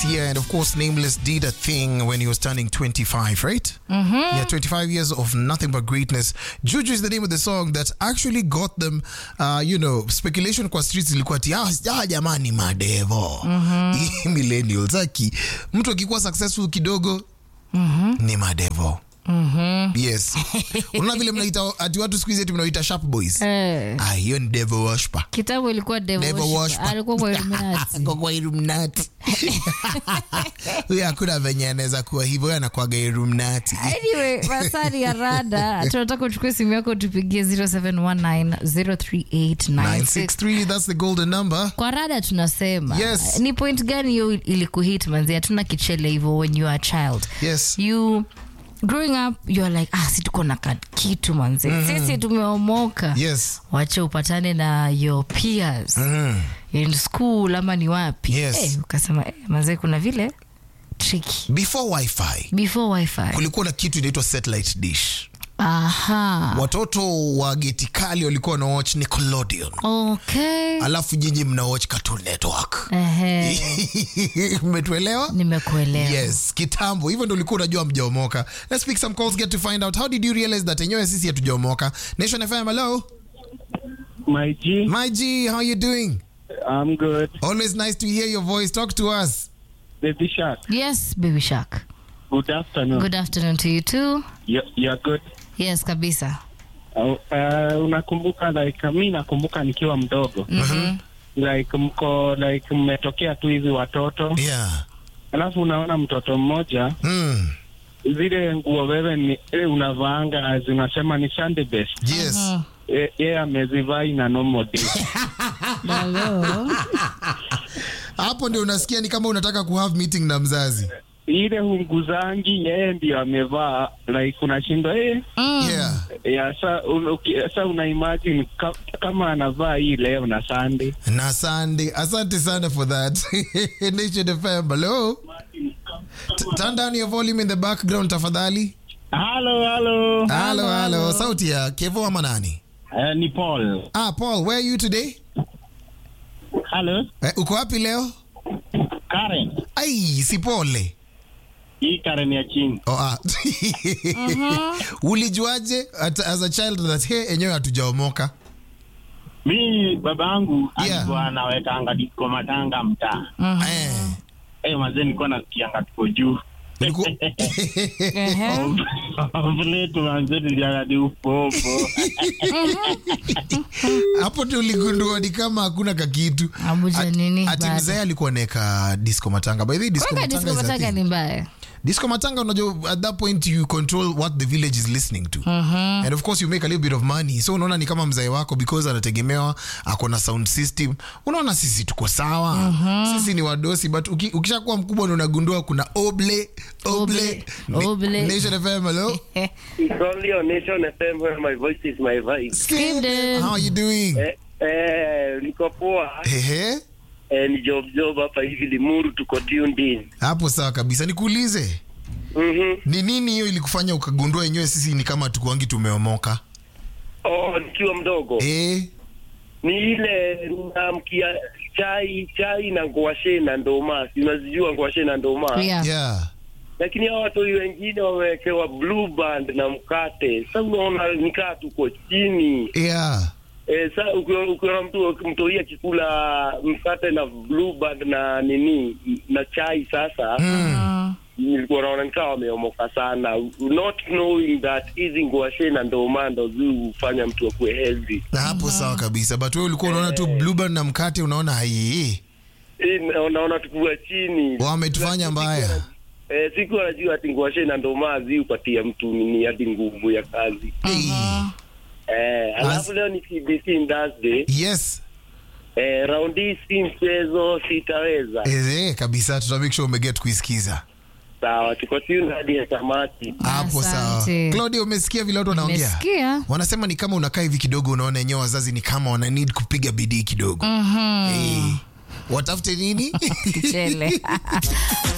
year, and of course, Nameless did a thing when he was turning 25, right? Mm-hmm. Yeah, 25 years of nothing but greatness. Juju is the name of the song that actually got them, uh, you know, speculation kwa streets ilikuwa ati ah, ah, jamani madevo mm-hmm. millennials aki mtu akikuwa successful kidogo mm-hmm. ni madevo Mm-hmm. yes unaona vile mnaita ati watu siku hizi ati mnaita sharp boys Eh, ah, hiyo ni devil worshiper kitambo ilikuwa devil Devil worship. worshiper. alikuwa kwa Illuminati. Ako kwa Illuminati. huyo hakuna venye anaweza kuwa hivyo huyo anakwaga Illuminati. anyway masari ya rada tunataka uchukue simu yako tupigie 0719038963 963 that's the golden number kwa rada tunasema Yes. ni point gani hiyo ilikuhit manzi hatuna kichele hivyo when you are a child yes you growing up you're like ah si tuko na ka- kitu manzi sisi tumeomoka yes wache upatane na your peers mm. in school ama ni wapi Yes. Eh, ukasema eh, manze kuna vile tricky before wifi before wifi kulikuwa na kitu inaitwa satellite dish aha watoto wa geti kali walikuwa wana watch nickelodeon okay alafu nyinyi mna watch cartoon network Ehe, mmetuelewa nimekuelewa yes kitambo hivyo ndo ulikuwa unajua mjaomoka let's pick some calls get to find out how did you realize that enyewe sisi hatujaomoka nation fm hello My G, my g how you doing I'm good. always nice to hear your voice talk to us Baby Shark, yes baby shark good afternoon. good afternoon to you too You're, you're good. yes kabisa Uh, uh, unakumbuka like mi nakumbuka nikiwa mdogo Mhm. like mko like mmetokea tu hivi watoto yeah alafu unaona mtoto mmoja mm. zile nguo wewe ni eh, unavaanga zinasema ni Sunday best yes Mhm. Eh, yeye amezivaa ina normal day Hello. hapo ndio unasikia ni kama unataka kuhave meeting na mzazi ile hunguzangi yeye ndio amevaa like unashindwa eh, Mm. yeah ya sa, un, uki, sa una imagine ka, kama anavaa hii leo na Sunday na Sunday. Asante sana for that. Nation FM, hello. T- Turn down your volume in the background tafadhali. Halo, halo. Hello, hello. Sauti ya Kevo ama nani? Uh, ni Paul. Ah, Paul, where are you today? Halo, Eh, uko wapi leo? Karen. Ai, si pole. Hii Karen ya chini. Oh, ah. Ulijuaje at, as a child that hey, enyewe hatujaomoka? Mi babangu Yeah. alikuwa anawekanga disco matanga mtaa. Eh. Eh, mazee nilikuwa nasikianga tuko juu. Uliku... Ehe. Vile tu mazee nilianga ni upopo. hapo ndio uligundua ni kama hakuna kakitu. Abuja At- nini Ati bado? mzee alikuwa neka disco matanga. By the way, disco Kwanga matanga disco is a matanga thing. ni mbaya disco matanga unajua at that point you control what the village is listening to and of course you make a little bit of money so unaona ni kama mzae wako because anategemewa ako na sound system unaona sisi tuko sawa sisi ni wadosi but uki, ukishakuwa mkubwa ndio unagundua kuna oble oble, Oble, oble. nation fm hello It's only on Nation FM where my voice is my vibe. Skip them. how are you doing Eh, eh, niko poa. Ehe. Eh, ni job job hapa hivi Limuru tuko tuned in. hapo sawa kabisa nikuulize Mhm. ni nini hiyo ilikufanya ukagundua wenyewe sisi ni kama tukuangi tumeomoka Oh, nikiwa mdogo. eh Ni ile namkia chai chai na ngwashe na ndoma. Si Unazijua ngwashe na ndoma. Yeah. yeah Lakini hao watu wengine wamewekewa blue band na mkate. Sasa unaona nikaa tuko chini. yeah Eh, sasa ukiona ukiona mtu mtoia kikula mkate na blue band na nini na chai sasa. mm. nilikuwa naona nikawa wameomoka sana not knowing that hizi nguashe na ndoma ndo zi hufanya mtu akuwe healthy na hapo sawa kabisa but wewe ulikuwa unaona tu blueband na mkate unaona hai Eh, na- naona tukua chini wametufanya mbaya eh, siku anajua ati nguashe na ndoma zi hupatia mtu nini hadi nguvu ya kazi Hey. eh, alafu leo ni CBC Thursday yes eh, round hii si mchezo sitaweza eh, kabisa tuta make sure umeget kuisikiza sawa tuko tune hadi ya tamati hapo sawa Asante. claudia umesikia vile watu wanaongea Nimesikia. wanasema ni kama unakaa hivi kidogo unaona enyewe wazazi ni kama wana need kupiga bidii kidogo Mhm. Eh, watafute nini Kichele.